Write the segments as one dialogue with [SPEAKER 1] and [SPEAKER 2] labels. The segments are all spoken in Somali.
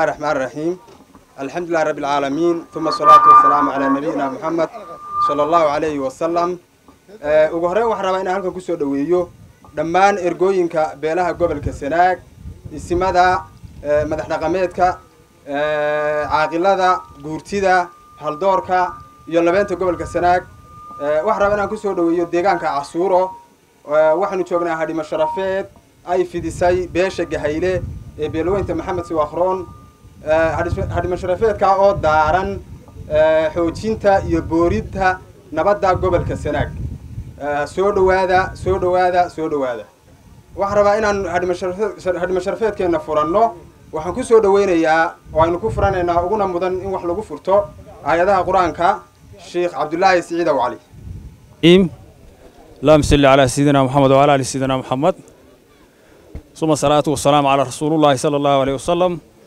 [SPEAKER 1] الله الرحمن الرحيم الحمد لله رب العالمين ثم الصلاة والسلام على نبينا محمد صلى الله عليه وسلم ugu horreyn waxaan rabaa inaan halkan kusoo dhoweeyo dhammaan ergooyinka beelaha gobolka sanaag isimada madax dhaqameedka caaqilada guurtida haldoorka iyo labeenta gobolka sanaag waxaan rabaa inaan kusoo dhoweeyo deegaanka casuuro waxaanu joognaa hadhimo sharafeed ay fidisay beesha gahayle ee beelweynta maxamed siwakhroon hadhimo sharafeedka oo daaran xoojinta iyo boorinta nabadda gobolka sanaag soo dhowaada soo dhowaada soo dhowaada waxaan rabaa inaan hadhimo sharafeedkeenna furanno waxaan ku soo dhoweynayaa oo aynu ku furanaynaa uguna mudan in wax lagu furto aayadaha qur-aanka sheekh cabdulaahi siciid aw cali
[SPEAKER 2] اللهم صل على سيدنا محمد وعلى ال سيدنا محمد ثم الصلاة والسلام على رسول الله صلى الله عليه وسلم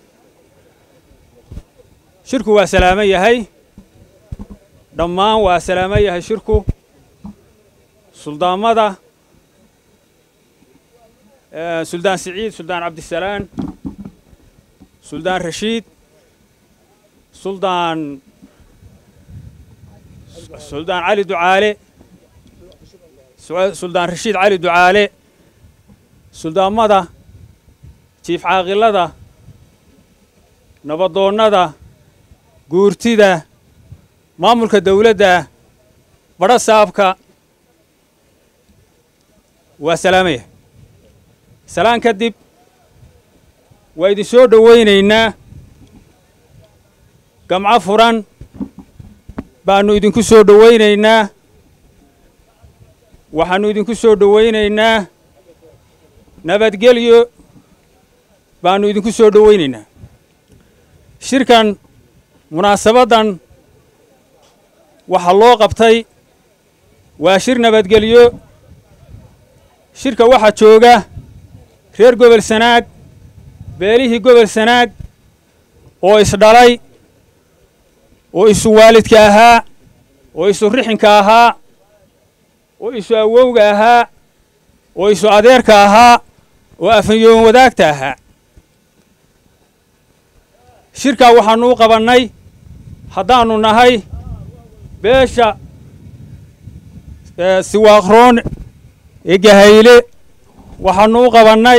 [SPEAKER 2] shirku waa salaamo yahay dhammaan waa salaamo yahay shirku suldaamada suldaan siciid suldaan cabdisalaan suldaan rashiid suldaan suldaan cali ducaale suldaan rashiid cali ducaale suldaamada jiif caaqilada nabadoonnada guurtida maamulka dawladda badho saabka waa salaamaya salaan kadib waa idin soo dhowaynaynaa gamco furan baannu idinku soo dhowaynaynaa waxaannu idinku soo dhowaynaynaa nabadgelyo baannu idinku soo dhowaynaynaa shirkan munaasabaddan waxaa loo qabtay waa shir nabadgelyo shirka waxaa jooga reer gobol sanaag beelihii gobol sanaag oo isdhalay oo isu waalidka ahaa oo isu rixinka ahaa oo isu awowga ahaa oo isu adeerka ahaa oo afanyoon wadaagta ahaa shirkaa waxaannu u qabannay haddaannu nahay beesha siwaakroon ee gahayle waxaannu u qabannay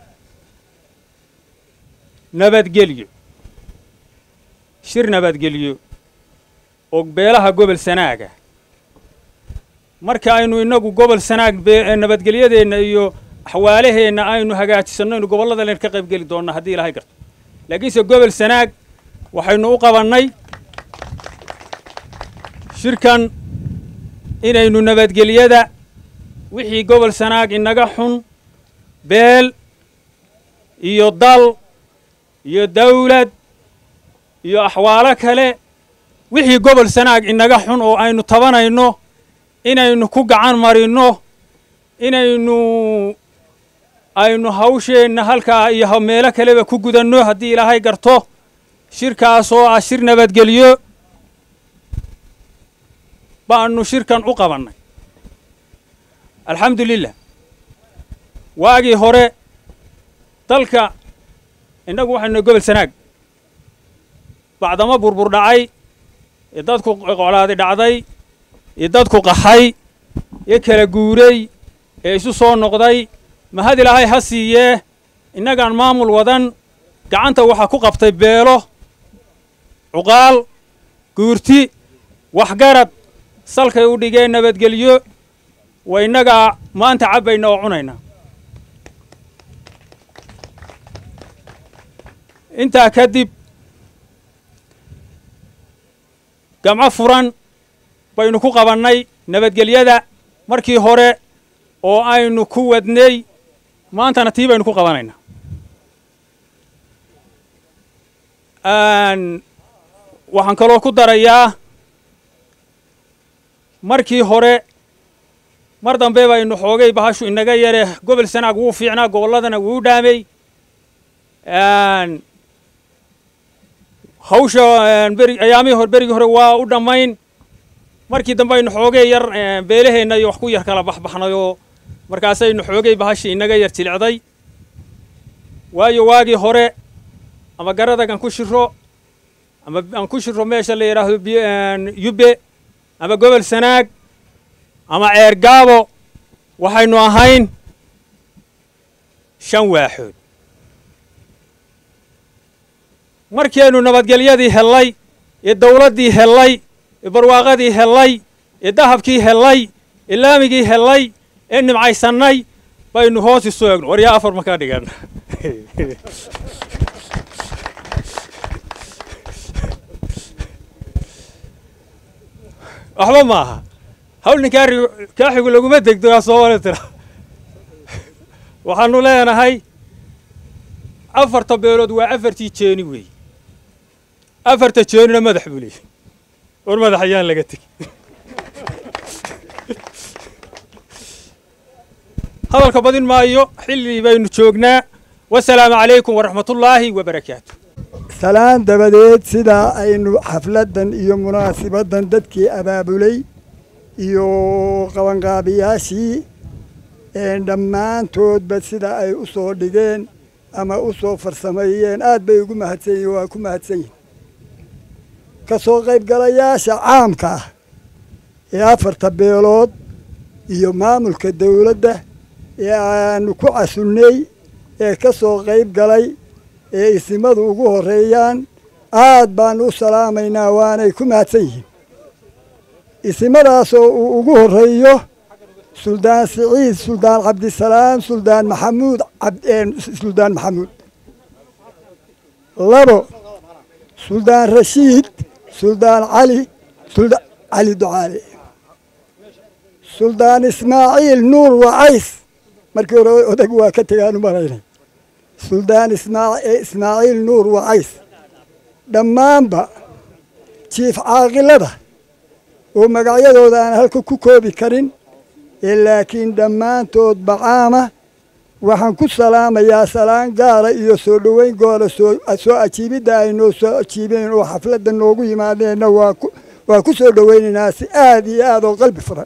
[SPEAKER 2] nabadgelyo shir nabadgelyo oo beelaha gobol sanaaga marka aynu innagu gobol sanaag nabadgelyadeenna iyo axwaalaheenna aynu hagaajisanno inu gobollada len ka qayb geli doonna haddii ilaahay garto laakiinse gobol sanaag waxaynu u qabannay shirkan inaynu nabadgelyada wixii gobol sanaag inaga xun beel iyo dal iyo dawlad iyo axwaalo kale wixii gobol sanaag inaga xun oo aynu tabanayno inaynu ku gacan marinno inaynu aynu hawsheenna halkaa iyo meelo kaleba ku gudanno haddii ilaahay garto shirkaas oo ah shir nabadgelyo baannu shirkan u qabannay alxamdu lilah waagii hore dalka innagu waxaynu gobol sanaag bacdamo burbur dhacay ee dadku qoclaadi dhacday ee dadku qaxay ee kala guuray ee isu soo noqday mahad ilaahay ha siiyee innagaan maamul wadan gacanta waxaa ku qabtay beelo cuqaal guurti waxgarad salkay u dhigeen nabadgelyo waa innagaa maanta cabbayna oo cunayna intaa kadib gamco furan baynu ku qabannay nabadgelyada markii hore oo aynu ku wadnay maantana tii baynu ku qabanaynaa waxaan kaloo ku darayaa markii hore mar dambe baynu xoogay bahashu inaga yare gobol sanaag wuu fiicnaa gobolladana wuu dhaamay hawsha beri ayaamihii hore berigii hore waa u dhammayn markii dambe aynu xoogay yar beelaheenna iyo wax ku yar kala baxbaxnay oo markaasaynu xoogay bahashii inaga yar jilicday waayo waagii hore ama garadag aan ku shiro ama aan ku shiro meesha la yidhaahdo yubbe ama gobol sanaag ama ceer gaabo waxaynu ahayn shan waaxood markiaynu nabadgelyadii hellay ee dawladdii hellay ee barwaaqadii hellay ee dahabkii hellay ee laamigii hellay ee nimcaysannay baynu hoos isu eegno war yaa afar ma ka dhigan waxba ma aha hawl ninkaa kaaxigu laguma degdo aa soo wala tira waxaanu leenahay afarta beelood waa afartii jeeni weeye afarta jeenina madax buu leeyahy war madax ayaan laga tegi hadalka badin maayo xilli baynu joognaa wasalaamu calaykum waraxmatullaahi wabarakaatu
[SPEAKER 3] salaan dabadeed sidaa aynu xafladdan iyo munaasibaddan dadkii abaabulay iyo qabanqaabiyaashii dhammaantoodba sida ay u soo dhigeen ama u soo farsameeyeen aad bay ugu mahadsan yihin waa ku mahadsan yihin ka soo qaybgalayaasha caamka ah ee afarta beelood iyo maamulka dawladda ee aanu ku casunnay ee ka soo qayb galay ee isimadu ugu horreeyaan aad baanu u salaamaynaa waanay ku mahadsan yihiin isimadaasoo uu ugu horreeyo suldaan siciid suldaan cabdisalaam suldaan maxamuud suldaan maxamuud labo suldaan rashiid suldaan cali suldaan cali ducaale suldaan ismaaciil nuur wacays markii hore odag waa ka tegaanu maraynay suldaan ismaaciil nuur wacays dhammaanba jiif caaqilada oo magacyadooda aan halka ku koobi karin ee laakiin dhammaantood bacaama waxaan ku salaamayaa salaan gaara iyo soo dhoweyn goora soo ajiibidda ay noo soo ajiibeen oo xafladda noogu yimaadeenna waa ku soo dhoweynaynaa si aad iyo aad oo qalbi furan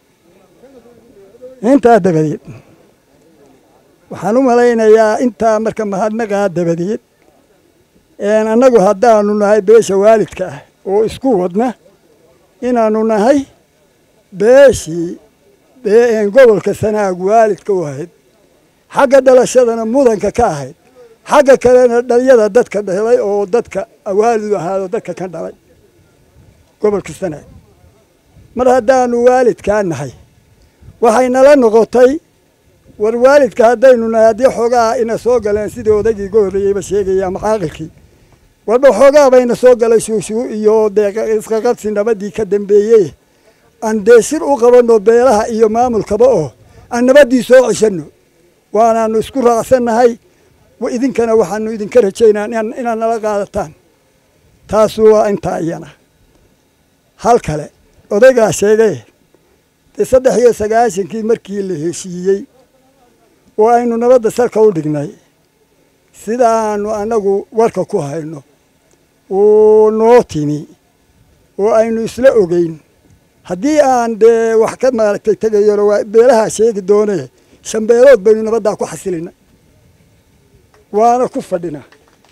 [SPEAKER 3] intaa dabadeed waxaan u malaynayaa intaa marka mahadnaqaa dabadeed annagu haddaanu nahay beesha waalidka ah oo isku wadna inaannu nahay beeshii gobolka sanaag waalidka u ahayd xagga dhalashadana mudanka ka ahayd xagga kalena dhalyada dadka dhalay oo dadka waalidu ahaado dadka ka dhalay gobolka sanaag mar haddaanu waalidkaa nahay waxay nala noqotay war waalidka haddaynu nahay haddii xoogaa ina soo galeen sidii odaygii ga horreeyeyba sheegaya ama caaqilkii warba xoogaa bayna soo galay shuushuu iyo dee isqaqabsi nabadii ka dambeeyey aan dee shir u qabanno beelaha iyo maamulkaba oo aan nabaddii soo ceshanno waanaanu isku raacsannahay idinkana waxaanu idinka rajaynaa inaad nala qaadataan taasu waa intaa iyana hal kale odaygaa sheegay dee saddex iyo sagaashankii markii la heshiiyey oo aynu nabadda salka u dhignay sidaanu annagu warka ku hayno oo noo timi oo aynu isla ogeyn haddii aan dee wax ka maaragtay tegayona waa beelahaa sheegi doonee shan beelood baynu nabaddaa ku xasilina waana ku fadhinaa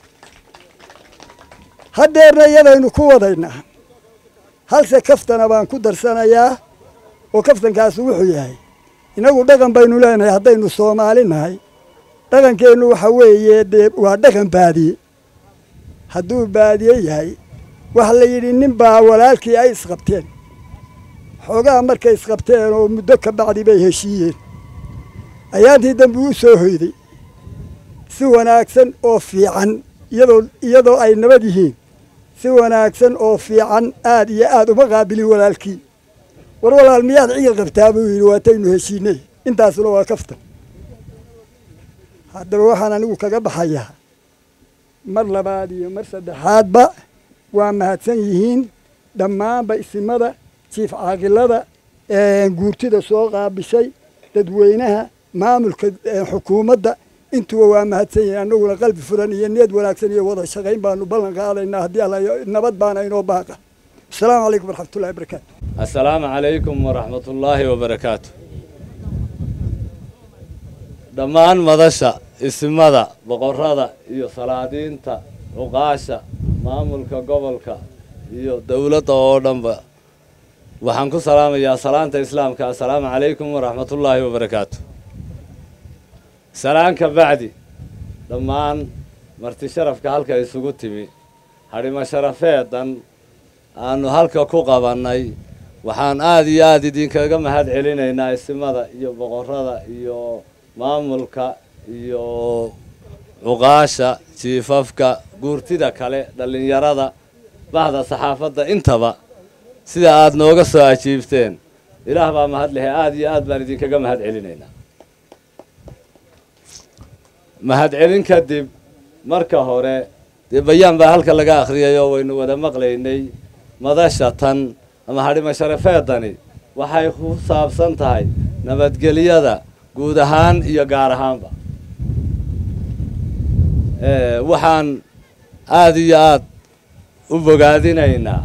[SPEAKER 3] haddeerna iyadaynu ku wadaynaa halse kaftana baan ku darsanayaa oo kaftankaasu wuxuu yahay innagu dhaqan baynu leenahay haddaynu soomaali nahay dhaqankeennu waxa weeye dee waa dhaqan baadiye hadduu baadiye yahay waxa la yidhi nin baa walaalkii ay isqabteen xoogaa markay isqabteen oo muddo ka bacdi bay heshiiyeen ayaantii dambe u soo hoyday si wanaagsan oo fiican iyadoo iyadoo ay nabad yihiin si wanaagsan oo fiican aad iyo aad uma qaabilin walaalkii war walaal miyaad ciil qabtaa buu yidhi waataynu heshiinay intaasuna waa kaftan haddaba waxaan anigu kaga baxayaa mar labaad iyo mar saddexaadba waa mahadsan yihiin dhammaanba isimada jiif caaqilada guurtida soo qaabishay dadweynaha maamulka xukuumadda intuba waa mahadsan yihiin annaguna qalbi furan iyo niyad wanaagsan iyo wada shaqayn baanu ballan qaadaynaa haddii alla nabad baana inoo baaqa asalaamu calaykum waraxmatullahi wabarakaatu
[SPEAKER 4] assalaamu calaykum waraxmatullaahi wabarakaatu dhammaan madasha isimada boqorrada iyo salaadiinta cuqaasha maamulka gobolka iyo dowladda oo dhanba waxaan ku salaamayaa salaanta islaamka assalaamu calaykum waraxmatullaahi wabarakaatu salaan ka bacdi dhammaan marti sharafka halka isugu timi hadhimo sharafeedan aanu halka ku qabannay waxaan aada iyo aada idinkaga mahad celinaynaa isimada iyo boqorada iyo maamulka iyo cuqaasha jiifafka guurtida kale dhallinyarada bahda saxaafadda intaba sida aada nooga soo ajiibteen ilaah baa mahad lehe aada iyo aad baan idinkaga mahad celinaynaa mahad celin kadib marka hore dee bayaan baa halka laga akhriyay oo waynu wada maqlaynay madasha tan ama hadhimo sharafeedani waxay ku saabsan tahay nabadgelyada guud ahaan iyo gaar ahaanba waxaan aada iyo aada u bogaadinaynaa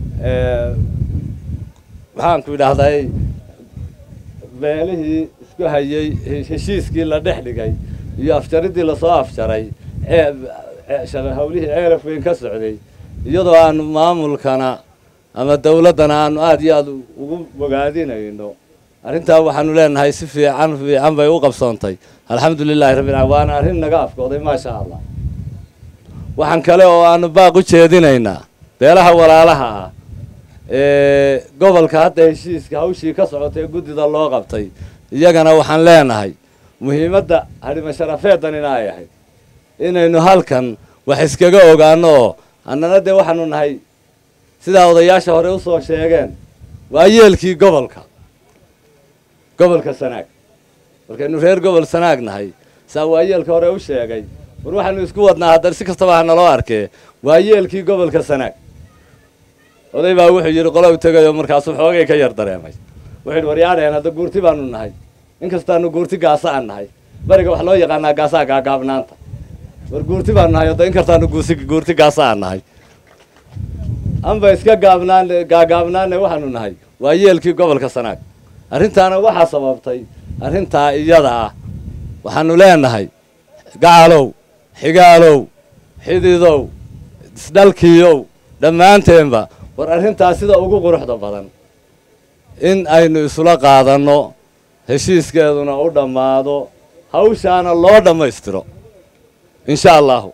[SPEAKER 4] maxaanku idhaahday beelihii isku hayay heshiiskii la dhex dhigay iyo afjaridii lasoo afjaray hawlihii ceeraf weyn ka socday iyadoo aanu maamulkana ama dowladdana aanu aada iyo aada ugu bogaadinayno arrintaa waxaanu leenahay si fiican fiican bay u qabsoontay alxamdu lilahi rabbil alamin waana arrin naga afkooday maasha allah waxaan kale oo aanu baaq u jeedinaynaa beelaha walaalaha ah ee gobolka hadda heshiiska hawshii ka socotay ee guddida loo qabtay iyagana waxaan leenahay muhiimadda hadhimo sharafeedan in ay ahayd inaynu halkan wax iskaga ogaano oo annana dee waxaanu nahay sidaa odayaasha hore usoo sheegeen waa yeelkii gobolka gobolka sanaag markaynu reer gobol sanaag nahay saa waa yeelka hore u sheegay war waxaanu isku wadnaa haddana si kastaba ha naloo arkee waa yeelkii gobolka sanaag oday baa wuxuu yidhi qola u tegayoo markaasuu xoogay ka yar dareemay wuxuu yidhi waryaadheen hadda guurti baanu nahay inkastaanu guurti gaasa aan nahay bariga wax loo yaqaanaa gaasaa gaagaabnaanta war guurti baanu nahay hadda inkastaanu guusi guurti gaasa aan nahay anba iska gaabnaan gaagaabnaanne waxaanu nahay waa yeelkii gobolka sanaag arrintaana waxaa sababtay arrintaa iyada ah waxaanu leenahay gacalow xigaalow xididow isdhalkiiyow dhammaanteenba war arrintaa sida ugu quruxda badan in aynu isula qaadanno heshiiskeeduna u dhammaado hawshaana loo dhammaystiro insha allahu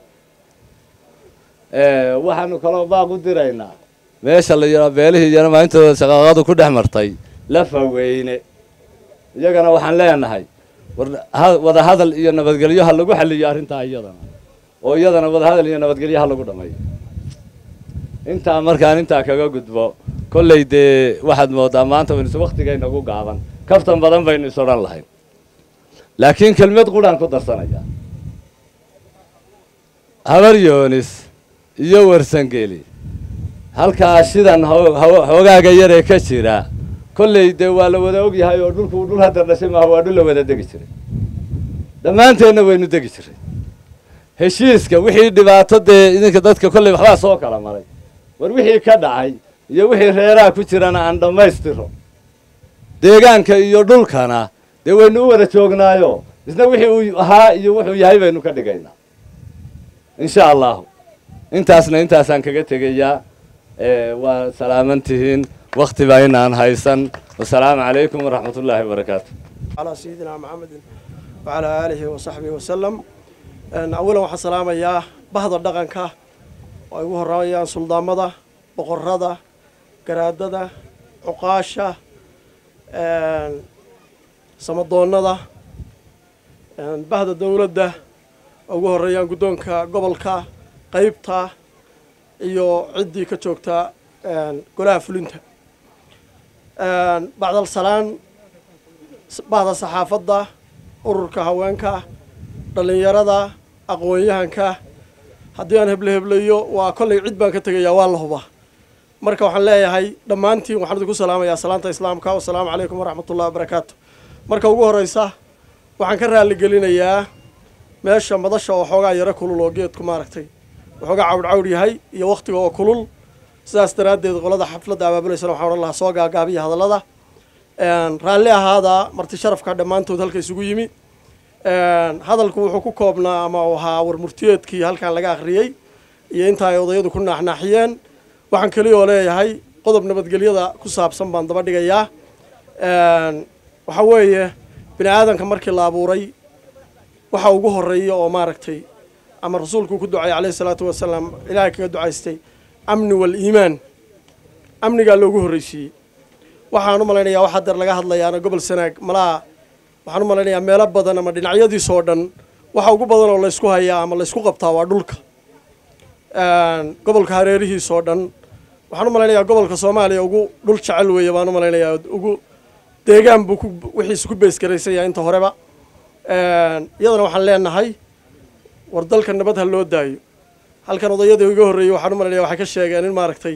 [SPEAKER 4] waxaanu kaloo baaq u diraynaa meesha la yidhaa beelihii iyana maalintooda shaqaaqadu ku dhex martay lafa weyne iyagana waxaan leenahay war wada hadal iyo nabadgelyo ha lagu xaliyo arrintaa iyadana oo iyadana wada hadal iyo nabadgelyo ha lagu dhammeeyo intaa markaan intaa kaga gudbo kolley dee waxaad moodaa maanta waynu is waktigaynagu gaaban kaftan badan baynu is odhan lahayn laakiin kelmad quraan ku darsanayaa habar yoonis iyo warsangeli halkaa shidan xoogaaga yaree ka jira kolley dee waa la wada ogyahay oo dhulku dhul hadda dhashay maaha waa dhul la wada degi jiray dhammaanteenna waynu degi jiray heshiiska wixii dhibaato dee idinka dadka kolley waxbaa soo kala maray war wixii ka dhacay iyo wixii reeraha ku jirana aan dhammaystiro deegaanka iyo dhulkana dee waynu u wada joognaayo isna wixii uu ahaa iyo wuxuu yahay baynu ka dhigaynaa insha allahu intaasna intaasaan kaga tegayaa waa salaaman tihiin wakti baa inaan haysan wasalaamu calaykum waraxmat ullaahi wabarakaatu
[SPEAKER 5] على سيدنا محمد وعلى آله وصحبه وسلم أولا waxaan salaamayaa bahda dhaqanka oo ay ugu horeeyaan suldaamada boqorada garaadada cuqaasha samadoonada bahda dowladda oo ugu horeeyaan guddoonka gobolka qeybta iyo ciddii ka joogta golaha fulinta bacdal salaan bahda saxaafadda ururka haweenka dhallinyarada aqoon-yahanka haddii aan heble heblayo waa kollay cid baan ka tegayaa waa la hubaa marka waxaan leeyahay dhammaantiin waxaan idinku salaamayaa salaanta islaamka wasalaamu calaykum waraxmatullahi wabarakaatu marka ugu horeysa waxaan ka raaligelinayaa meesha madasha oo xoogaa yaro kulul oo geedku maaragtay waxoogaa cawdh cawdh yahay iyo wakhtiga oo kulul sidaas daraaddeed qolada xafladda abaabulaysan waxaan odhan lahaa soo gaagaabiya hadallada raalli ahaada marti sharafka dhammaantood halka isugu yimi hadalku wuxuu ku koobnaa ama uu ahaa warmurtiyeedkii halkan laga akhriyey iyo inta ay odayadu ku naaxnaaxiyeen waxaan keliyoo leeyahay qodob nabadgelyada ku saabsan baan daba dhigayaa waxaa weeye bini aadanka markii la abuuray waxa ugu horeeya oo maaragtay ama rasuulku ku ducay calayhi salaatu wasalaam ilaahay kaga ducaystay amni wal-iimaan amnigaa loogu horreysiiyey waxaan u malaynayaa waxaa deer laga hadlayaana gobol sanaag malaha waxaan u malaynayaa meelo badan ama dhinacyadiisoo dhan waxa ugu badan oo laysku hayaa ama laysku qabtaa waa dhulka gobolka hareerihiisoo dhan waxaan u malaynayaa gobolka soomaaliya ugu dhul jecel weeye baan u malaynayaa ugu deegaan buu ku wixiisa ku beesgaraysan yahay inta horeba iyadana waxaan leenahay war dalka nabad ha loo daayo halkan odayadii iga horreeyey waxaan u malaynaya waxay ka sheegeen in maaragtay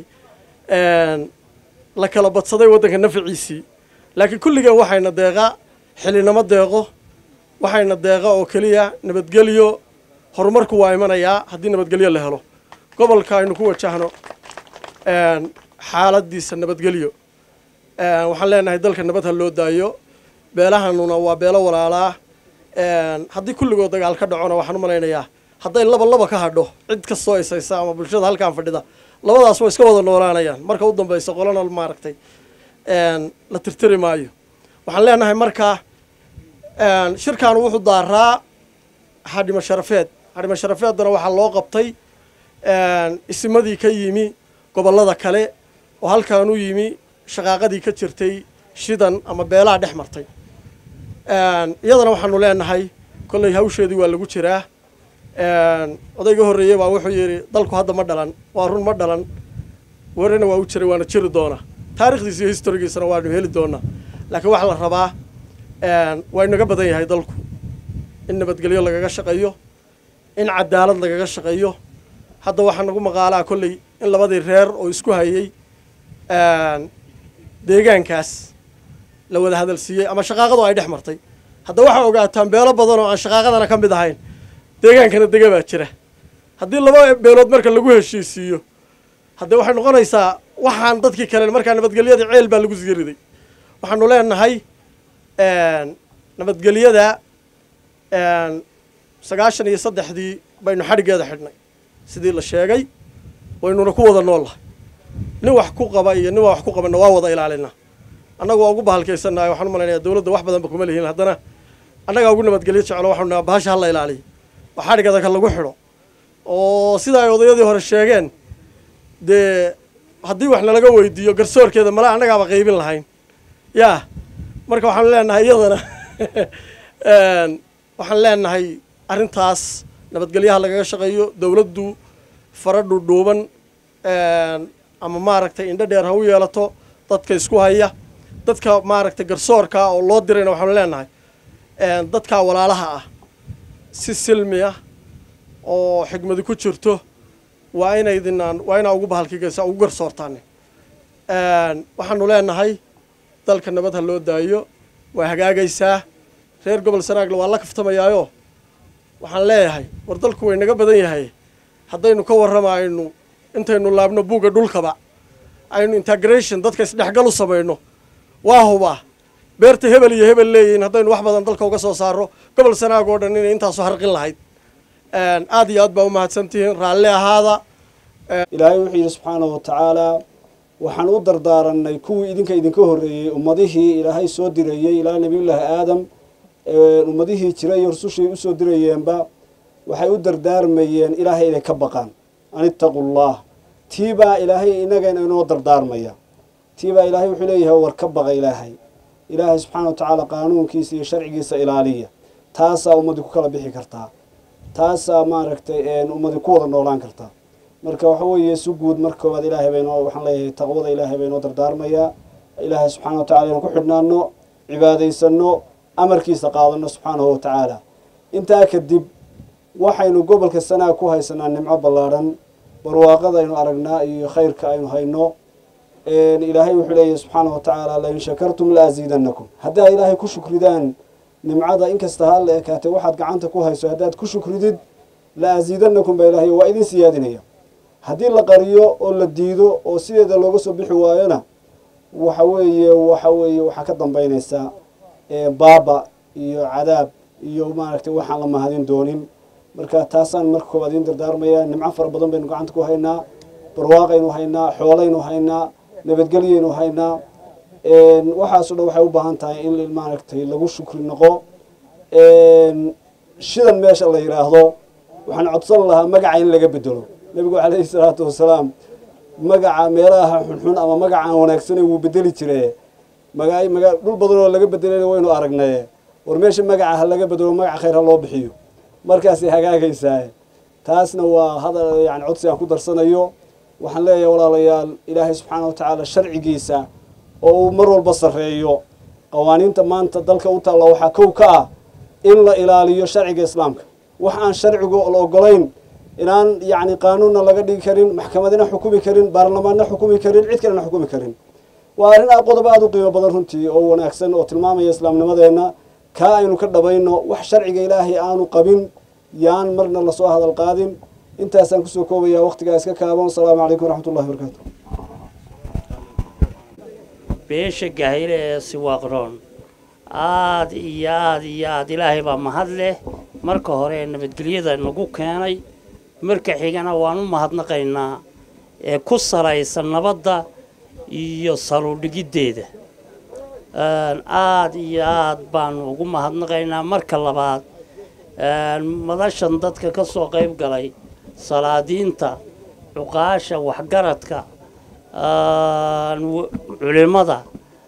[SPEAKER 5] la kala badsaday waddanka naficiisii laakiin kulligeen waxayna deeqa xilinamo deeqo waxayna deeqa oo keliya nabadgelyo horumarku waa imanayaa haddii nabadgelyo la helo gobolka aynu ku wajahno xaaladiisa nabadgelyo waxaan leenahay dalka nabad ha loo daayo beelahanuna waa beelo walaalaa haddii kulligood dagaal ka dhacona waxaan u malaynayaa hadday laba laba ka hadho cid kastoo isaysa ama bulshada halkaan fadhida labadaas way iska wada noolaanayaan marka u dambaysa qolana maaragtay la tirtiri maayo waxaan leenahay marka shirkaanu wuxuu daaraa xadhimo sharafeed xadhimo sharafeeddana waxaa loo qabtay isimadii ka yimi gobollada kale oo halkaan u yimi shaqaaqadii ka jirtay shidan ama beelaha dhex martay iyadana waxaanu leenahay kolley hawsheedii waa lagu jiraa odayga horreeyey baa wuxuu yidhi dalku hadda ma dhalan waa run ma dhalan werina waa u jiray waana jiri doonaa taarikhdiisa iyo historigiisana waanu heli doonaa laakiin waxaa la rabaa waa inaga badan yahay dalku in nabadgelyo lagaga shaqeeyo in cadaalad lagaga shaqeeyo hadda waxaa nagu maqaalaa kolley in labadii reer oo isku hayay deegaankaas la wada hadalsiiyey ama shaqaaqadu ay dhex martay hadda waxaa ogaataan beelo badan oo aan shaqaaqadana ka mid ahayn deegaankana dega baa jira haddii laba beelood marka lagu heshiisiiyo haddee waxay noqonaysaa waxaan dadkii kale markaa nabadgelyada ceel baa lagu sgariday waxaanu leenahay nabadgelyada sagaashan iyo saddexdii baynu xadhiggeeda xidhnay sidii la sheegay waynuna ku wada nool lahay nin wax ku qaba iyo nin waa wax ku qabanna waa wada ilaalinaa annagu waa ugu bahalkaysannahay waxaan u malaynayaa dowladda wax badanba kuma lihiin haddana annagaa ugu nabadgelyo jeclo waxaanu nahaa bahasha hala ilaaliyo oo xadhigada ka lagu xidho oo sida ay odayadii hore sheegeen dee haddii wax nalaga weydiiyo garsoorkeeda mala annagaaba qaybin lahayn yaa marka waxaanu leenahay iyadana waxaan leenahay arrintaas nabadgelyaha lagaga shaqeeyo dowladdu fara dhudhuuban ama maaragtay indho dheer ha u yeelato dadka isku haya dadka maaragtay garsoorka oo loo dirayna waxaanu leenahay dadkaa walaalaha ah si silmi ah oo xigmadi ku jirto waa inaydinaan waa inaa ugu bahalkigaysa ugu garsoortaane waxaanu leenahay dalka nabad ha loo daayo waa hagaagaysaa reer gobol sanaagle waa la kaftamayaayo waxaan leeyahay war dalku way naga badan yahay haddaynu ka warramaynu intaynu laabno buugga dhulkaba aynu integration dadka isdhexgal u samayno waa hubaa beerta hebel iyo hebel leeyihiin haddaynu wax badan dalka uga soo saaro gobol sanaag oo dhan inay intaasu harqin lahayd aad iyo aad baa u mahadsantihiin raalli ahaada
[SPEAKER 6] ilaahay wuxuu yidhi subxaanahu wa tacaalaa waxaan u dardaaranay kuwii idinka idinka horreeyey ummadihii ilaahay soo dirayey ilaa nebiyullaahi aadam ummadihii jiray iyo rusushii usoo dirayeenba waxay u dardaarmayeen ilaahay inay ka baqaan an ittaqu llah tiibaa ilaahay inagana inoo dardaarmaya tiibaa ilaahay wuxuu leeyahay war ka baqa ilaahay ilaahay subxaana wa tacaala qaanuunkiisa iyo sharcigiisa ilaaliya taasaa ummadii ku kala bixi kartaa taasaa maaragtay ummadii ku wada noolaan kartaa marka waxa weeye si guud mar koowaad ilaahay baynoo waxaan leeyahay taqwada ilaahay baynoo dardaarmayaa ilaahay subxaana wa tacala inaan ku xidhnaano cibaadaysano amarkiisa qaadano subxaanahu wa tacaala intaa kadib waxaynu gobolka sanaag ku haysanaa nimco ballaadhan barwaaqada aynu aragnaa iyo khayrka aynu hayno ilaahay wuxuu leeyahay subxaanahu wa tacaala lain shakartum la asiidanakum haddaad ilaahay ku shukridaan nimcada inkasta ha la ekaatay waxaad gacanta ku hayso haddaad ku shukridid la asiidanakum baa ilaahay waa idin siyaadinaya haddii la qariyo oo la diido oo sideeda looga soo bixi waayona waxa weeye waxa weeye waxaa ka dambaynaysaa baaba iyo cadaab iyo maaragtay waxaan la mahadin doonin marka taasaan marka koowaad idiin dardaarmayaa nimco fara badan baynu gacanta ku haynaa barwaaqaynu haynaa xoolaynu haynaa nabadgelyaynu haynaa waxaaso dhan waxay u baahan tahay in maaragtay lagu shukri noqo shidan meesha la yidhaahdo waxaan codsan lahaa magaca in laga bedelo nebigu calayhi salaatu wasalaam magaca meelaha xunxun ama magaca aan wanaagsanayn wuu bedeli jire maga maga dhul badan oo laga bedelayna waynu aragnaye war meesha magaca ha laga bedelo magaca khayr ha loo bixiyo markaasay hagaagaysaa taasna waa hadal yani codsi aan ku darsanayo waxaan leeyahay walaalayaal ilaahay subxaana wa tacaala sharcigiisa oo uu mar walba sarreeyo qawaaniinta maanta dalka u taalla waxaa kow ka ah in la ilaaliyo sharciga islaamka wax aan sharcigu la ogolayn inaan yacni qaanuunna laga dhigi karin maxkamadina xukumi karin baarlamaanna xukumi karin cid kalena xukumi karin waa arrin a qodob aada u qiimo badan runtii oo wanaagsan oo tilmaamaya islaamnimadeenna kaa aynu ka dhabayno wax sharciga ilaahay aanu qabin yaan marna lasoo hadal qaadin intaasaan kusoo koobaya waqtigaa iska kaaban asalaamu calaykum waraxmat ullahi barakaatu
[SPEAKER 7] beesha gahayle ee siwaaqroon aada iyo aada iyo aada ilaahay baa mahad leh marka hore ee nabadgelyada nagu keenay marka xigana waan u mahadnaqaynaa ee ku salaysan nabadda iyo saludhigiddeeda aada iyo aada baanu ugu mahadnaqaynaa marka labaad madashan dadka ka soo qayb galay salaadiinta cuqaasha waxgaradka culimada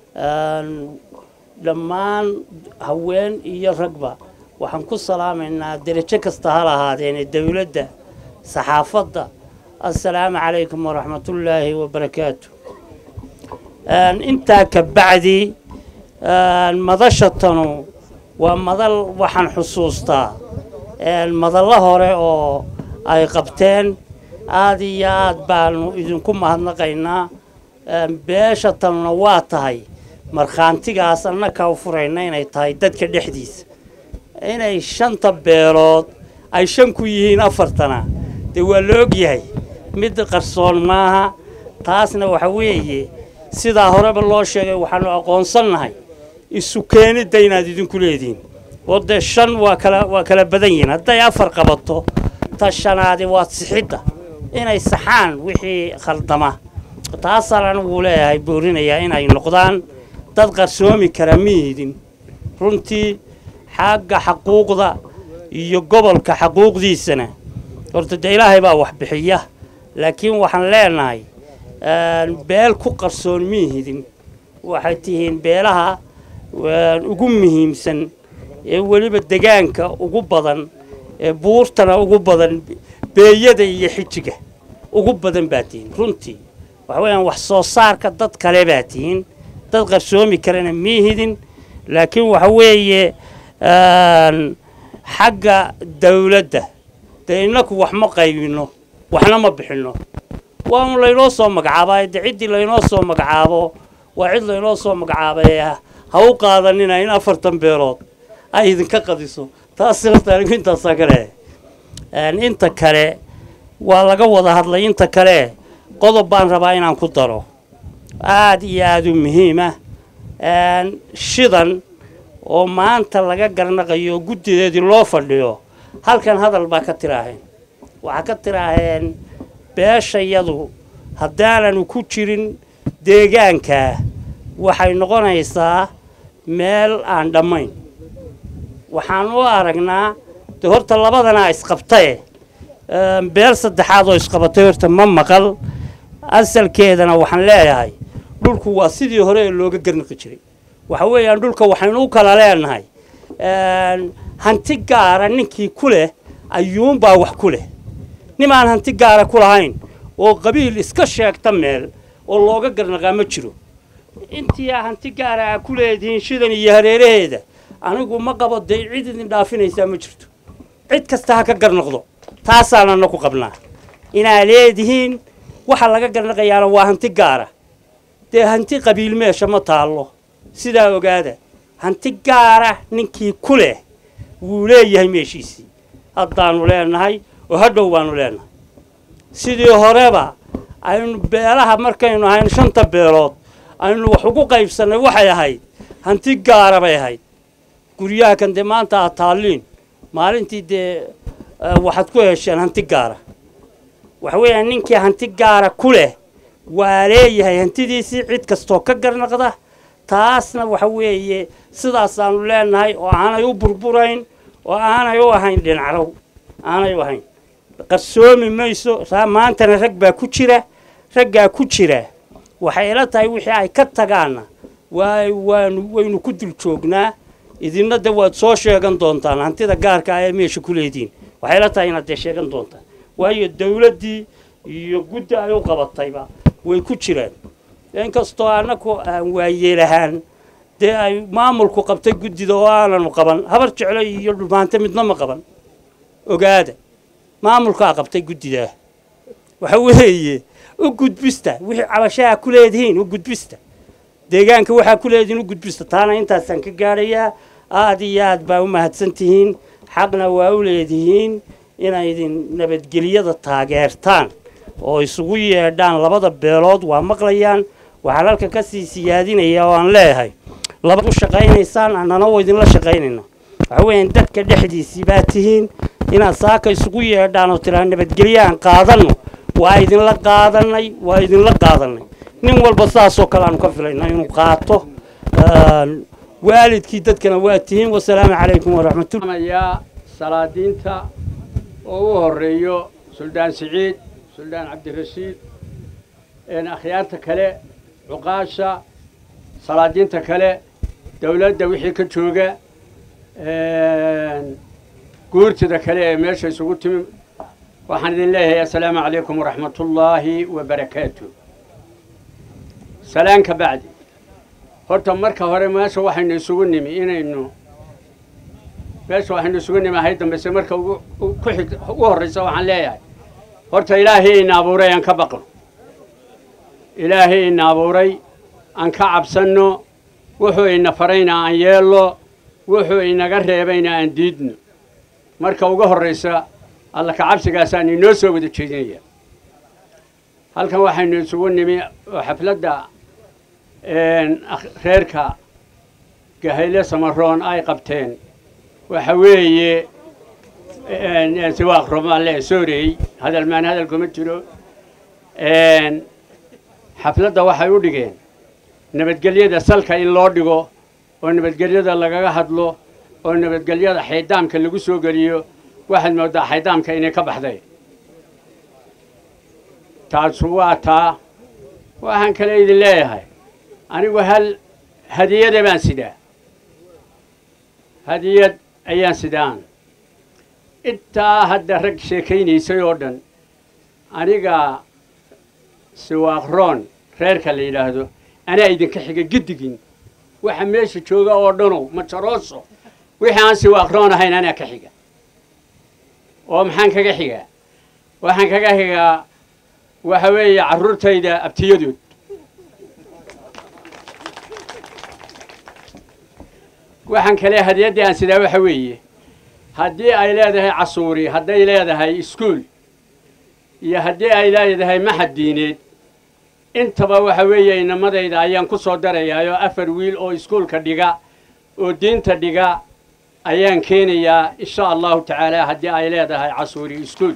[SPEAKER 7] dhammaan haween iyo ragba waxaan ku salaamaynaa derajo kasta ha lahaadeene dowladda saxaafadda assalaamu calaykum waraxmatullaahi wabarakaatu intaa ka bacdi madashatanu waa madal waxaan xusuustaa madallo hore oo ay qabteen aada iyo aada baanu idinku mahadnaqaynaa beesha tanuna waa tahay markhaantigaas annaka u furayna inay tahay dadka dhexdiisa inay shanta beelood ay shan ku yihiin afartana dee waa la ogyahay mid qarsoon maaha taasna waxa weeye sidaa horeba loo sheegay waxaanu aqoonsannahay isu keenidda inaad idinku leedihiin oo dee shan waa kala waa kala badan yihiin hadday afar qabato ta shanaadi waa sixidda inay saxaan wixii khaldama taasaan anigu leeyahay boorinayaa inay noqdaan dad qarsoomi kara miyidin runtii xagga xaquuqda iyo gobolka xaquuqdiisana horta dee ilaahay baa wax bixiya laakiin waxaan leenahay beel ku qarsoon miyihidin waxay tihiin beelaha ugu muhiimsan ee weliba degaanka ugu badan ee buurtana ugu badan beeyada iyo xijiga ugu badan baa tihiin runtii waxa weeyaan wax soo saarka dad kale baa tihiin dad qarsoomi karana miihidin laakiin waxa weeye xagga dawladda dee innaku wax ma qaybinno waxna ma bixinno waanu laynoo soo magacaabaa de ciddii laynoo soo magacaabo waa cid laynoo soo magacaabay ha u qaadanina in afartan beelood ay idinka qadiso taas horta anigu intaasaa ka leehay inta kale waa laga wada hadlay inta kale qodob baan rabaa inaan ku daro aada iyo aada u muhiima shidan oo maanta laga garnaqayo oo guddideedii loo fadhiyo halkan hadal baa ka tiraaheen waxaa ka tiraaheen beeshayadu haddaananu ku jirin deegaankaa waxay noqonaysaa meel aan dhammayn waxaan u aragnaa de horta labadanaa isqabtae beel saddexaad oo isqabatay horta ma maqal asalkeedana waxaan leeyahay dhulku waa sidii hore ee looga garnaqi jiray waxa weeyaan dhulka waxaynu u kala leenahay hanti gaara ninkii ku leh ayuunbaa wax ku leh nimaan hanti gaara ku lahayn oo qabiil iska sheegta meel oo looga garnaqaa ma jiro intii aa hanti gaara aa ku leedihiin shidan iyo hareeraheeda anigu ma qabo dee cid idin dhaafinaysaa ma jirto cid kasta ha ka garnaqdo taasaanana ku qabnaa inaa leedihiin waxa laga garnaqayaana waa hanti gaara dee hanti qabiil meesha ma taallo sidaa ogaada hanti gaara ninkii ku leh wuu leeyahay meeshiisii haddaanu leenahay oo hadhow baanu leenahay sidii horeba aynu beelaha markaynu ahayn shanta beelood aynu wax ugu qaybsannay waxay ahayd hanti gaara bay ahayd guryaha kan dee maanta aad taalliin maalintii dee eh, waxaad ku hesheen hanti gaara waxa weeyaan ninkii hanti gaara ku leh waa leeyahay hantidiisii cid kastoo ka garnaqda taasna waxa weeye sidaasaanu leenahay oo aanay u burburayn oo aanay u ahayn dhinacrow aanay u ahayn qarsoomi mayso saa maantana rag baa ku jira raggaa ku jira waxay ila tahay wixii ay ka tagaanna waay waanu waynu ku dul joognaa idinna de waad soo sheegan doontaan hantida gaarka ah ee meesha ku leediin waxay ila tahay inaad dee sheegan doontaan waayo dawladdii iyo guddi ay u qabatayba way ku jiraan inkastoo annagu aan waayeelahaan dee ay maamulku qabtay guddida oo aananu qaban habar jeclo iyo dhumaante midna ma qaban ogaada maamulkaa qabtay guddidaa waxa weeye u gudbista wixii cabashaha ku leedihiin u gudbista deegaanka waxaa ku leedihiin u gudbista taana intaasaan ka gaadhayaa aad iyo aad baa u mahadsan tihiin xaqna waa u leedihiin inay idin nabadgelyada taageertaan oo isugu yeedhaan labada beelood waa maqlayaan waxaan halka ka sii siyaadinaya oo aan leeyahay laba u shaqaynaysaan annana waa idinla shaqaynayna waxa weeyaan dadka dhexdiisii baa tihiin inaad saaka isugu yeedhaan oo tiraa nabadgelyo aan qaadanno waa idinla qaadanay waa idinla qaadanay nin walba saasoo kale aanu ka filayna inuu qaato Een, waalidkii dadkana waa tihiin wasalaamu calaykum waraxmatullah
[SPEAKER 8] yaa salaadiinta oo u horeeyo suldaan siciid suldaan cabdirashiid een akhyaarta kale cuqaasha salaadiinta kale dowladda wixii ka jooga een guurtida kale ee meesha isugu timi waxaan idin leeyahay assalaamu calaykum waraxmatullaahi wabarakaatu salaan ka bacdi horta marka hore meesha waxaynu isugu nimi inaynu meesha waxaynu isugu nimi ahayd dambese marka ugu u- ku xig ugu horraysa waxaan leeyahay horta ilaahay ina abuuray aan ka baqno ilaahay ina abuuray aan ka cabsanno wuxuu ina farayna aan yeello wuxuu inaga reebayna aan diidno marka ugu horraysa alla ka cabsigaasaan inoo soo wada jeedinaya halkan waxaynu isugu nimi oo xafladda een, akh- reerka gahayle samaroon ay qabteen waxa weeye een, een, siwaaq romaale soorey hadal maan hadal kuma jiro een, xafladda waxay u dhigeen nabadgelyada salka in loo dhigo oo nabadgelyada lagaga hadlo oo nabadgelyada xaydaamka lagu soo geliyo waxaad moodaa xaydaamka inay ka baxday taasu waa taa waxaan kale idin leeyahay anigu hal hadiyada baan sidaa hadiyad ayaan sidaan intaa hadda rag sheekaynaysay oo dhan aniga siwaaqroon reerka la yidhaahdo anaa idinka xiga giddigin waxa meesha jooga oo dhanow majarooso wixii aan siwaaqroon ahayn anaa ka xiga oo maxaan kaga xigaa waxaan kaga xigaa waxa weeye carruurtayda abtiyadood waxaan kale hadiyaddii aan sidaa waxa weeye haddii ay leedahay casuuri hadday leedahay iskuul iyo haddii ay leedahay maxad diineed intaba waxa weeye inamadayda ayaan ku soo darayaa oo afar wiil oo iskuulka dhiga oo diinta dhiga ayaan keenayaa insha allahu tacaala haddii ay leedahay casuuri iskuul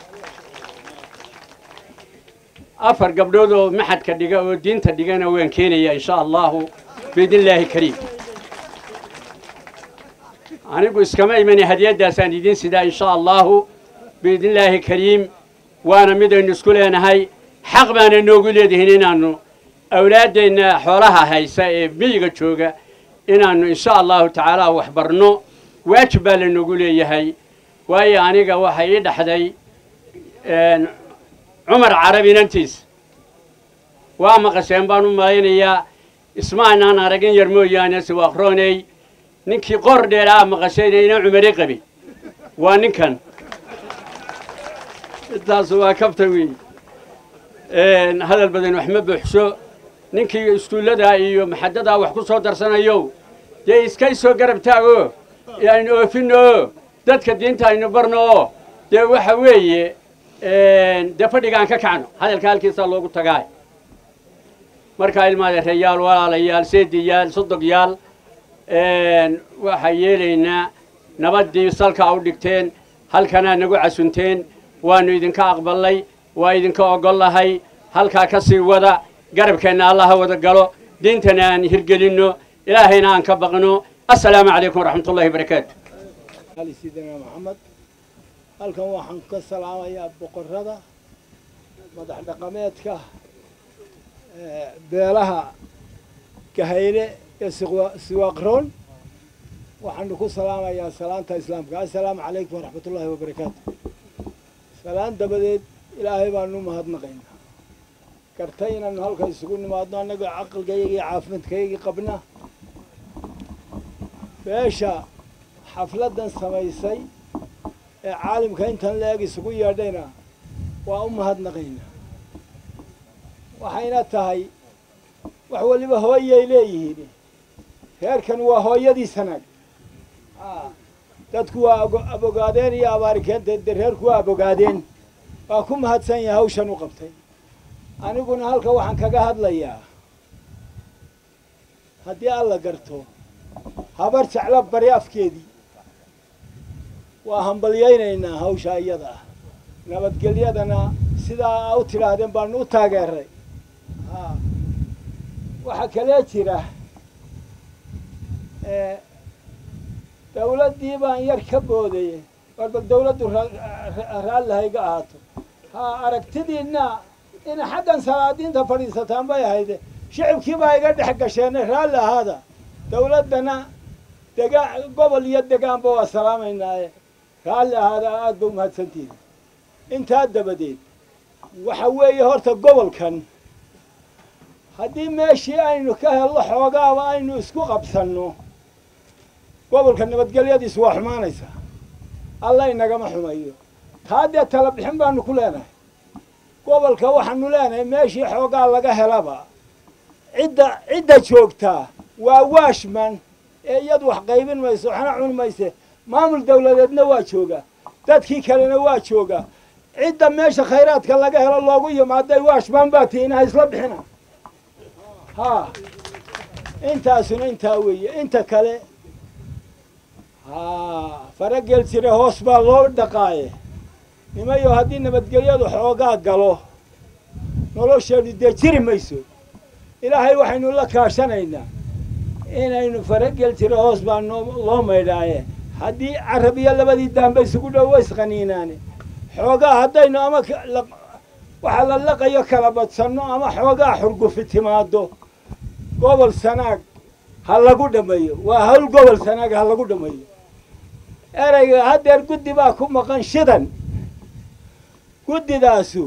[SPEAKER 8] afar gabdhood oo maxadka dhiga oo diinta dhigana waan keenayaa insha allahu biidnillaahi kariim anigu iskama imani hadiyaddaasaan idiin sidaa insha allahu biidnillaahi kariim waana midaynu isku leenahay xaq baana noogu leedihiin inaannu awlaaddeenna xoolaha haysa ee miyiga jooga inaannu insha allahu tacaala wax barno waajib baa la noogu leeyahay waayo aniga waxa ii dhaxday een, cumar carabi inantiisa waa maqasheen baan u malaynayaa ismaanaan aragin yar mooyaane siwaaqrooney ninkii qor dheer aa maqashayna ina cumari qabay waa ninkan intaas waa kabta weey Een, hadal badan wax ma buuxso ninkii iskuullada iyo maxadadaa wax ku soo darsanayo dee iskay soo garab taago aynu oofinno dadka diinta aynu barno oo dee waxa weeye een, dee fadhigaan ka kacno hadalka halkiisaa loogu tagaa markaa ilmaadeerayaal walaalayaal seediyaal sodogyaal een, waxaa yeelaynaa nabaddii salka u dhigteen halkanaa nagu casunteen waannu idinka aqballay waa idinka oggollahay halkaa ka sii wada garabkeenna allaha wada galo diintana aan hirgelinno ilaahayna aan ka baqno assalaamu calaykum waraxmatullahi barakaatu
[SPEAKER 9] ali sidina maxamed halkan waxaan ka salaamayaa boqorrada madax dhaqameedka beelaha gahayle ee siwaaqroon waxaanu ku salaamayaa salaanta islaamka assalaamu calaykum waraxmatullaahi wabarakaatu salaan dabadeed ilaahay baanu mahadnaqaynaa gartay inaanu halka isugu nimaadno annagoo caqligayagii caafimaadkayagii qabna beesha xafladdan samaysay ee caalimka intan la-eg isugu yeedhayna waa u mahadnaqaynaa waxayna tahay wax weliba hooyay leeyihiin reerkan waa hooyadii sanaag dadku waa abogaadeen iyo abaari keenteed dee reerku waa abogaadeen waa ku mahadsan yahay hawshan u qabtay aniguna halka waxaan kaga hadlayaa haddii alla garto habar jecla bari afkeedii waa hambalyaynaynaa hawsha iyada ah nabadgelyadana sidaa u tidhaahdeen baanu u taageeray waxaa kalee jira dawladdii baan yar ka boodayey war bal dawladdu raallahayga ahaato ha aragtidiinna ina xaggan salaadiinta fadhiisataan bay ahayde shicibkii baa iga dhex gasheene raalli ahaada dawladdana dega gobol iyo degaanba waa salaamaynaaye raalli ahaada aada ba umahadsantihin intaa dabadeed waxa weeye horta gobolkan haddii meeshii aynu ka helno xoogaaba aynu isku qabsanno gobolka nabadgelyadiisu waa xumaanaysaa alla inagama xumayo taa dee tala bixin baanu ku leenahay gobolka waxaanu leenahay meeshii xoogaa laga helaba cidda cidda joogtaa waa waashman ee iyadu wax qaybin mayso waxna cuni mayse maamul dawladeedna waa jooga dadkii kalena waa jooga cidda meesha khayraadka laga helo loogu yimaaday waashman baa tiina ha isla bixina ha intaasuna intaa weeye inta kale ha faragel jire hoos baa loo dhaqaaye nimayo haddii nabadgelyadu xoogaa galo nolosheedu dee jiri mayso ilaahay waxaynu la kaashanaynaa inaynu faragel jiro hoos baa noo loo maydhaaye haddii carab iyo labadii daanba isugu dhow wa isqaniinaane xoogaa haddaynu ama waxa la laqayo kala badsanno ama xoogaa xurgufi timaado gobol sanaag ha lagu dhammeeyo waa hawl gobol sanaag ha lagu dhammeeyo ereyga haddeer guddi baa ku maqan shidan guddidaasu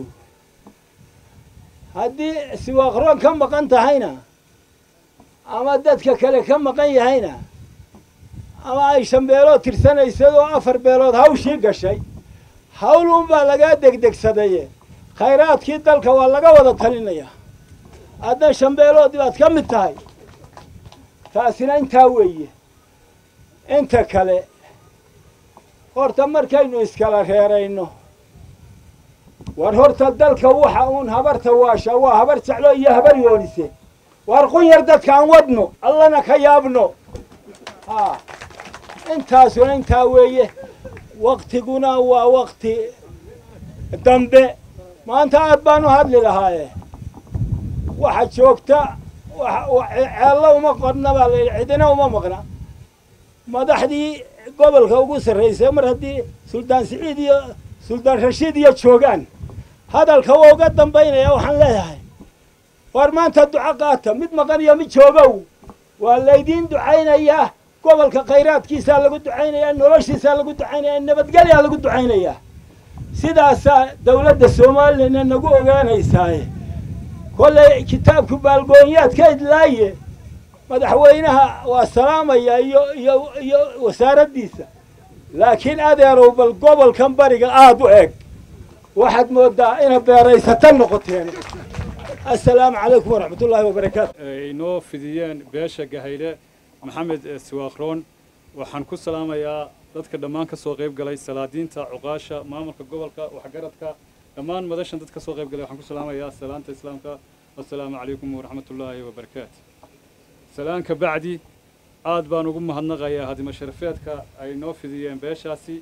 [SPEAKER 9] haddii siwaaqroon ka maqan tahayna ama dadka kale ka maqan yahayna ama ay shan beelood tirsanaysadoo afar beelood hawshii gashay hawl unbaa lagaa degdegsadaye khayraadkii dalka waa laga wada talinayaa haddan shan beelood baad ka mid tahay taasina intaa weeye inta kale horta markaynu iskala reerayno war horta dalka waxa uun habarta waasha waa habar jeclo iyo habar yoonise war qun yar dadkaan wadno allana ka yaabno ha intaasuna intaa weeye waktiguna waa wakti dambe maanta aad baan u hadli lahaaye waxa joogta ceello uma qodna baa layidhi cidina uma maqna madaxdii gobolka ugu sarraysay mar haddii suldaan siciid iyo suldaan rashiid iyo joogaan hadalka waa uga dambaynaya waxaan leeyahay war maanta duco qaata mid maqan iyo mid joogow waa laydiin ducaynayaa gobolka khayraadkiisaa lagu ducaynayaa noloshiisaa lagu ducaynayaa nabadgelyaa lagu ducaynayaa sidaasaa dawladda soomaalilana nagu ogaanaysaaye kollay kitaabku baalgoonyaad ka idlaaye madaxweynaha waa salaamaya iyo iyo iyo wasaaraddiisa laakiin adeerow bal gobolkan bariga aada u eg waxaad moodaa ina beeraysata noqoteen assalaamu calaykum waraxmat ullaahi wabarakaatu
[SPEAKER 2] inoo fidiyeen beesha gahayle maxamed siwaaqroon waxaan ku salaamayaa dadka dhammaan ka soo qayb galay salaadiinta cuqaasha maamulka gobolka waxgaradka dhammaan madashan dad ka soo qayb galay waxaan ku salaamayaa salaanta islaamka assalaamu calaykum waraxmat ullaahi wabarakaatu salaanka bacdi aad baan ugu mahadnaqayaa hadima sharafeedka ay noo fidiyeen beeshaasi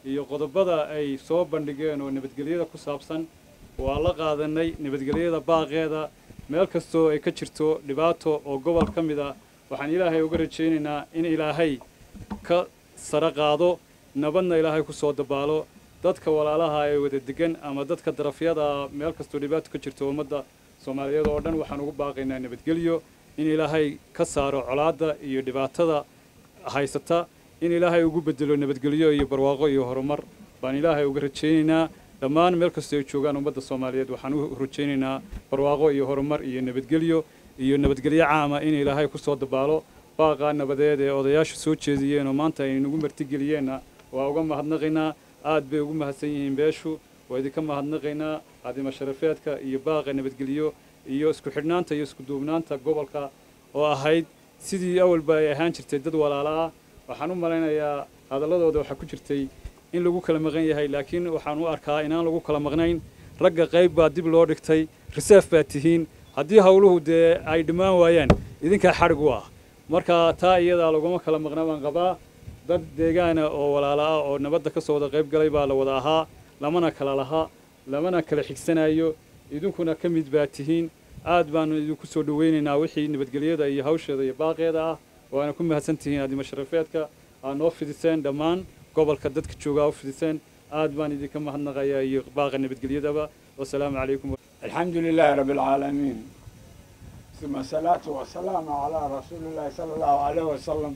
[SPEAKER 10] iyo qodobada ay soo bandhigeen oo nabadgelyada ku saabsan waa la qaadanay nabadgelyada baaqeeda meel kastoo ay ka jirto dhibaato oo gobol ka mid a waxaan ilaahay uga rajaynaynaa in ilaahay ka sare qaado nabadna ilaahay ku soo dabaalo dadka walaalaha ee wada degan ama dadka darafyada meel kastoo dhibaato ka jirto ummadda soomaaliyeed oo dhan waxaan ugu baaqaynaa nabadgelyo in ilaahay ka saaro colaadda iyo dhibaatada haysata in ilaahay ugu bedelo nabadgelyo iyo barwaaqo iyo horumar baan ilaahay uga rajaynaynaa dhammaan meel kastoo ay joogaan ummadda soomaaliyeed waxaan u rajaynaynaa barwaaqo iyo horumar iyo nabadgelyo iyo nabadgelyo caama in ilaahay ku soo dabaalo baaqaa nabadeed ee odayaashu soo jeediyeen oo maanta ay nagu martigeliyeenna waa uga mahadnaqaynaa aad bay ugu mahadsan yihiin beeshu waa idinka mahadnaqaynaa cadimo sharafeedka iyo baaqa nabadgelyo iyo isku xidhnaanta iyo isku duubnaanta gobolka oo ahayd sidii awalba ay ahaan jirtay dad walaala ah waxaan u malaynayaa hadalladooda waxaa ku jirtay in lagu kala maqan yahay laakiin waxaan u arkaa inaan lagu kala maqnayn ragga qayb baa dib loo dhigtay reserve baa tihiin haddii howluhu dee ay dhammaan waayaan idinkaa xadhig u ah marka taa iyadaa laguma kala maqna baan qabaa dad deegaana oo walaala ah oo nabadda ka soo wada qayb galay baa la wada ahaa lamana kala laha lamana kala xigsanayo idinkuna ka mid baa tihiin aad baanu idinku soo dhawaynaynaa wixii nabadgelyada iyo hawsheeda iyo baaqeeda ah waana ku mahadsan tihiin adimo sharafeedka aad noo fidiseen dhammaan gobolka dadka joogaa u fidiseen aad baan idinka mahadnaqayaa iyo baaqa nabadgelyadaba wasalaamu calaykum
[SPEAKER 9] الحمد لله رب العالمين ثم الصلاة والسلام على رسول الله صلى الله عليه وسلم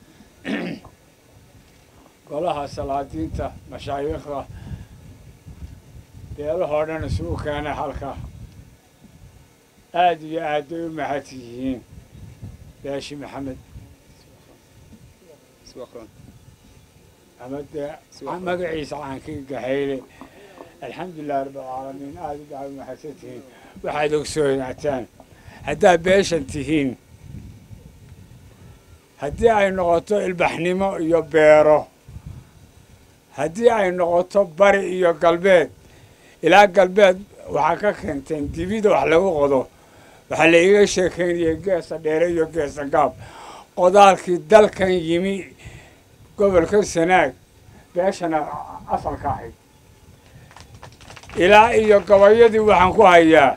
[SPEAKER 9] golaha salaadiinta mashaayiikhda beelahoo dhan isugu keenay halka aada iyo aad bay u mahad yihiin beeshi maxamed ama dee magaciisa caankii gahayle alxamdulilahi rabbilcaalamiin aada baa u mahadsan tihiin waxaad ogsoonataan haddaad beeshan tihiin haddii ay noqoto ilbaxnimo iyo beero haddii ay noqoto bari iyo galbeed ilaa galbeed waxaa ka keenteen dibida wax lagu qodo waxaa la iiga sheekeynayay geesa dheere iyo geesa gaab qodaalkii dalkan yimi gobolka sanaag beeshana asalka ahayd ilaa iyo gabayadii waxaan ku hayaa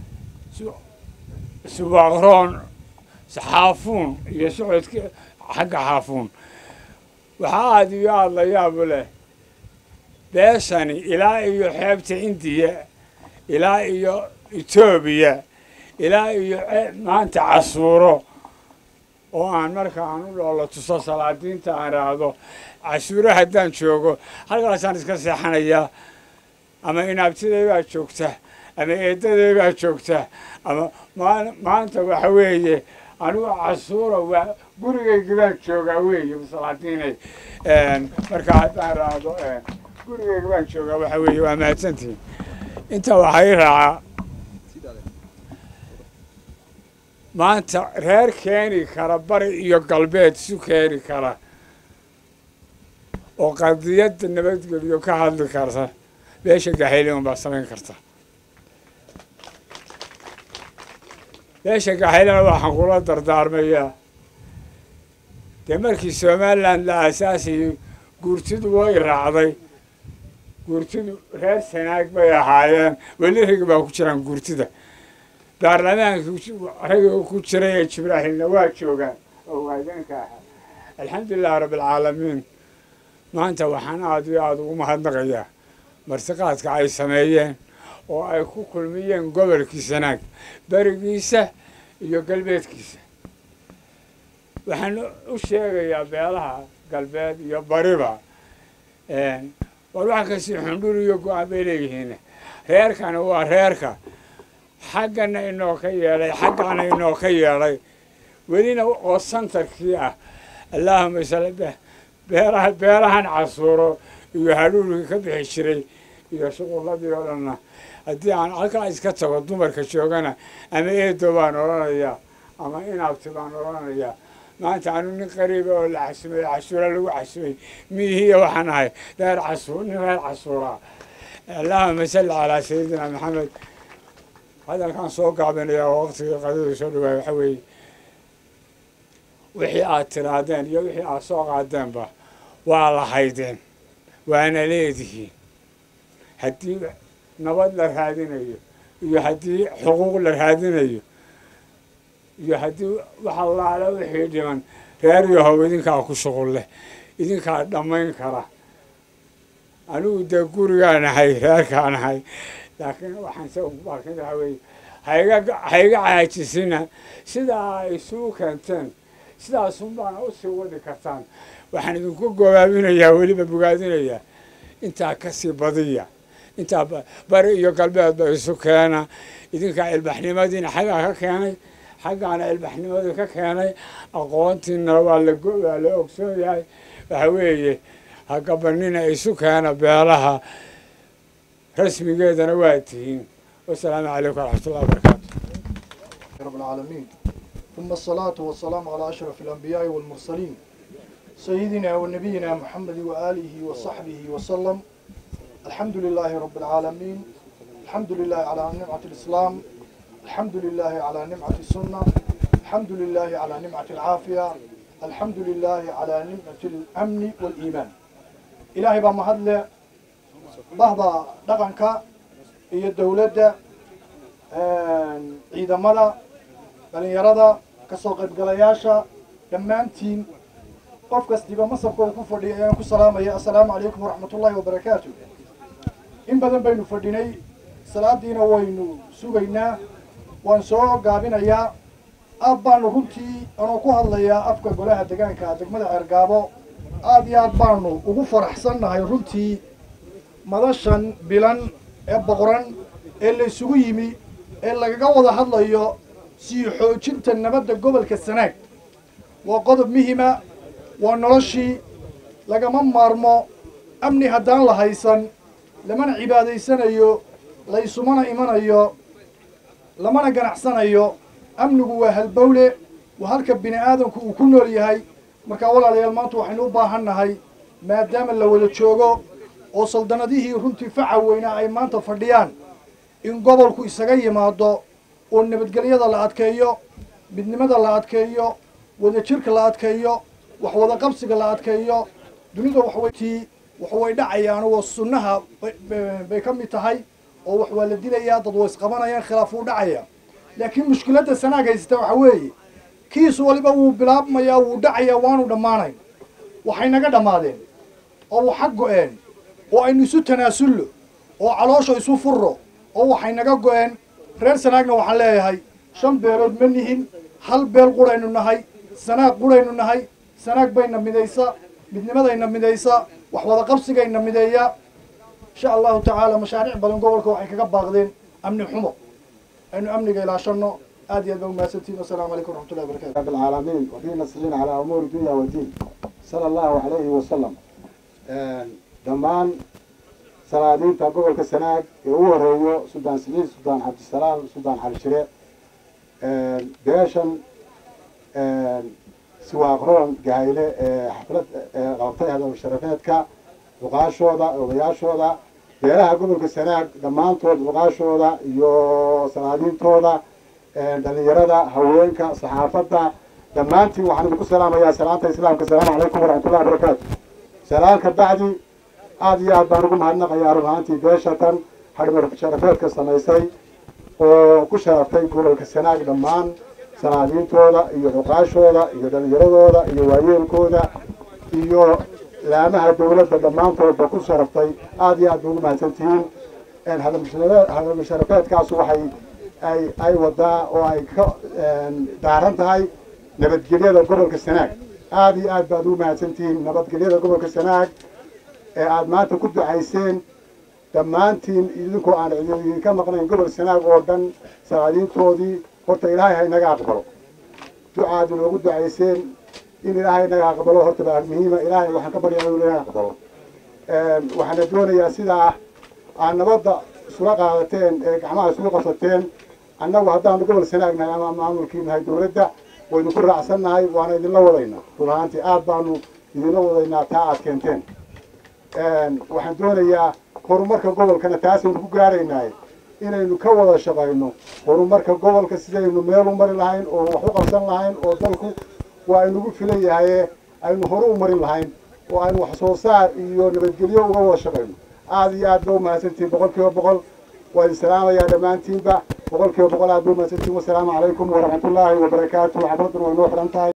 [SPEAKER 9] subaqroon xaafuun iyo socodki xagga xaafuun waxaa aada iyo aada la yaabu leh beeshani ilaa iyo xeebta indiya ilaa iyo etoobiya ilaa iyo maanta casuuro oo aan marka aan u dhoola tuso salaadiinta aan raahdo casuuro haddaan joogo halkaasaan iska seexanayaa ama inaabtiday baa joogta ama eedaday baa joogta ama maanta waxa weeye anigu casuura waa gurigayga baan joogaa weeye salaadiinay marka haddaan raahdo gurigayga baan joogaa waxa weeye waa mahadsantihin intaa waxaa ii raacaa maanta reer keeni kara bari iyo galbeed isu keeni kara oo qadiyadda nabadgelyo ka hadli karta beesha gaxayliman baa samayn karta beesha gaxaylana waxaan kula dardaarmayaa dee markii somaliland la aasaasayay guurtidu way raacday guurtidu reer sanaag bay ahaayeen weli ragi baa ku jiraan guurtida baarlamaanka raga ku jiray ee jibraahilna waa joogaan oo waadanka ahaa alxamdulilahi rabbilcaalamiin maanta waxaan aada iyo aada ugu mahadnaqayaa martiqaadka ay sameeyeen oo ay ku kulmiyeen gobolkii sanaag berigiisa iyo galbeedkiisa waxaan u sheegayaa beelaha galbeed iyo bariba war wax kasi xundhur iyo go-aan bay leeyihiin reerkana waa reerka xaggana inoo ka yeedhay xaggana inoo ka yeedhay welina oo santarkii ah allaahuma sal beeraha beerahan casuuro iyo hadhuurkii ka bixi jiray iyo shuqulladii oo dhanna haddii aan halkaa iska tago dumarka joogana ama eedo baan odhanayaa ama inaabti baan odhanayaa maanta anu nin qariiba oo la casumay casuura lagu casumay miihiya waxaan ahay reer casuur nin reer casuura allahuma salli calaa sayidina maxamed hadalkaan soo gaabinayaa oo waqtigii qadadu soo dhawaay waxa weeye wixii aad tiraadeen iyo wixii aad soo qaadeenba waa la haydeen
[SPEAKER 11] waana leedihiin haddii nabad la raadinayo iyo haddii xuquuq la raadinayo iyo haddii waxa laala wixii dhiman reer yahow idinkaa ku shuqul leh idinkaa dhammayn kara anigu dee gurigaan ahay reerkaan ahay laakiin waxaan se baakin waxa weeye haiga haiga caajisina sidaa ay isugu keenteen sidaasun baana usii wadi kartaan waxaan idinku gobaabinayaa weliba bogaadinayaa intaa kasii badiya intaa bari iyo galbeedba isu keena idinkaa ilbaxnimadiina xaggaa ka keenay xaggaana ilbaxnimadii ka keenay aqoontiina waa la waa la ogsoon yahay waxa weeye hagabanina isu keena beelaha rasmigeedana waa tihiin wasalaamu calaykum waraxmatullahi wabarakaatu
[SPEAKER 12] رب العالمين ثم الصلاة والسلام على أشرف الأنبياء والمرسلين سيدنا ونبينا محمد وآله وصحبه وسلم الحمد لله رب العالمين الحمد لله على نعمة الإسلام الحمد لله على نعمة السنة الحمد لله على نعمة العافية الحمد لله على نعمة الأمن والإيمان إلهي بمهدل بهضا دقنك هي الدولة ciidamada dhalinyarada kasoo qaybgalayaasha dhammaantiin qof kastiba masabka uu ku fadhiya ayaan ku salaamaya assalaamu calaykum waraxmatullaahi wabarakaatu in badan baynu fadhinay salaadiina waynu sugaynaa waan soo gaabinayaa aad baanu runtii anoo ku hadlayaa afka golaha degaanka degmada ceergaabo aad iyo aad baanu ugu faraxsannahay runtii madashan bilan ee boqoran ee la isugu yimi ee lagaga wada hadlayo sii xoojinta nabadda gobolka sanaag waa qodob muhima waa noloshii lagama maarmo amni haddaan la haysan lamana cibaadaysanayo laysumana imanayo lamana ganacsanayo amnigu waa halbowle waa halka bini aadamku uu ku nool yahay markaa walaalayaal maanta waxaynu u baahan nahay maadaama la wada joogo oo saldanadihii runtii faca weynaa ay maanta fadhiyaan in gobolku isaga yimaado oo nabadgelyada la adkeeyo midnimada la adkeeyo wadajirka la adkeeyo wax wada qabsiga la adkeeyo dunida waxwaytii waxway dhacayaan oo sunnaha bay ka mid tahay oo wax waa la dilayaa dad way isqabanayaan khilaaf wuu dhacaya laakiin mushkiladda sanaag haysata waxa weeye kiis waliba wuu bilaabmayaa wuu dhacayaa waanu dhammaanayn waxay naga dhammaadeen oo waxa go-een oo aynu isu tanaasullo oo caloosha isu furro oo waxay naga go-een reer sanaagna waxaan leeyahay shan beelood ma nihin hal beel quraynu nahay sanaag quraynu nahay sanaag bayna midaysa midnimadayna midaysa wax wada qabsigayna mideeya insha allahu tacaala mashaariic badan gobolka waxay kaga baaqdeen amni xumo aynu amniga ilaashano aad iyo aad baa umahadsantihin wasalaamu calaykum waraxmatullahi wabarakatu
[SPEAKER 13] رب العالمين وفي نصرين على أمور الدنيا والدين صلى الله عليه وسلم دمان salaadiinta gobolka sanaag ee ugu horeeyo suldaan saliid suldaan cabdisalaam suldaan xalishire beeshan siwaaqroon gahayle ee xaflad qabtay hadaba sharafeedka luqaashooda odayaashooda beelaha gobolka sanaag dhammaantood luqaashooda iyo salaadiintooda dhalinyarada haweenka saxaafadda dhammaantiin waxaan idinku salaamayaa salaanta islaamka asalaamu calaykum waraxmatullahi wabarakaatu salaalka bacdi aada iyo aad baan ugu mahadnaqayaa run ahaantii beeshatan hadhmar sharafeedka samaysay oo ku sharaftay gobolka sanaag dhammaan salaadiintooda iyo xuqaashooda iyo dhalinyaradooda iyo waayeelkooda iyo laamaha dowladda dhammaantoodba ku sharaftay aada iyo aad ba ugu mahadsantihiin hadhmar sharafeedkaasu waxay ay ay wadaa oo ay ka daaran tahay nabadgelyada gobolka sanaag aada iyo aad baad ugu mahadsantihiin nabadgelyada gobolka sanaag ee aada maanta ku ducayseen dhammaantiin idinkoo aan idinka maqnayn gobol sanaag oo dhan salaadiintoodii horta ilaahay ha inaga aqbalo ducaad inoogu ducayseen in ilaahay inaga aqbalo horta baa muhiima ilaahay waxaan ka baryaa inuu inaga aqbalo waxaana doonayaa sidaa aad nabadda isula qaadateen ee gacmaha isula qabsateen annagu haddaanu gobol sanaagnahay ama maamulkii nahay dowladda waynu ku raacsannahay waana idinla wadaynaa run ahaantii aad baanu idinla wadaynaa taa aad keenteen waxaan doonayaa horumarka gobolkana taasaynu ku gaaraynaaye inaynu ka wada shaqayno horumarka gobolka sidaynu meel u mari lahayn oo wax u qabsan lahayn oo dalku waa inugu filan yahaye aynu horu u marin lahayn oo aynu wax soo saar iyo nabadgelyo uga wada shaqayno aada iyo aad ba u mahadsantihiin boqol kiiba boqol waa idin salaamayaa dhammaantiinba boqol kiiba boqol aad ba u mahadsantihiin wasalaamu calaykum waraxmatullaahi wabarakaatu xafladuna way noo xidhan tahay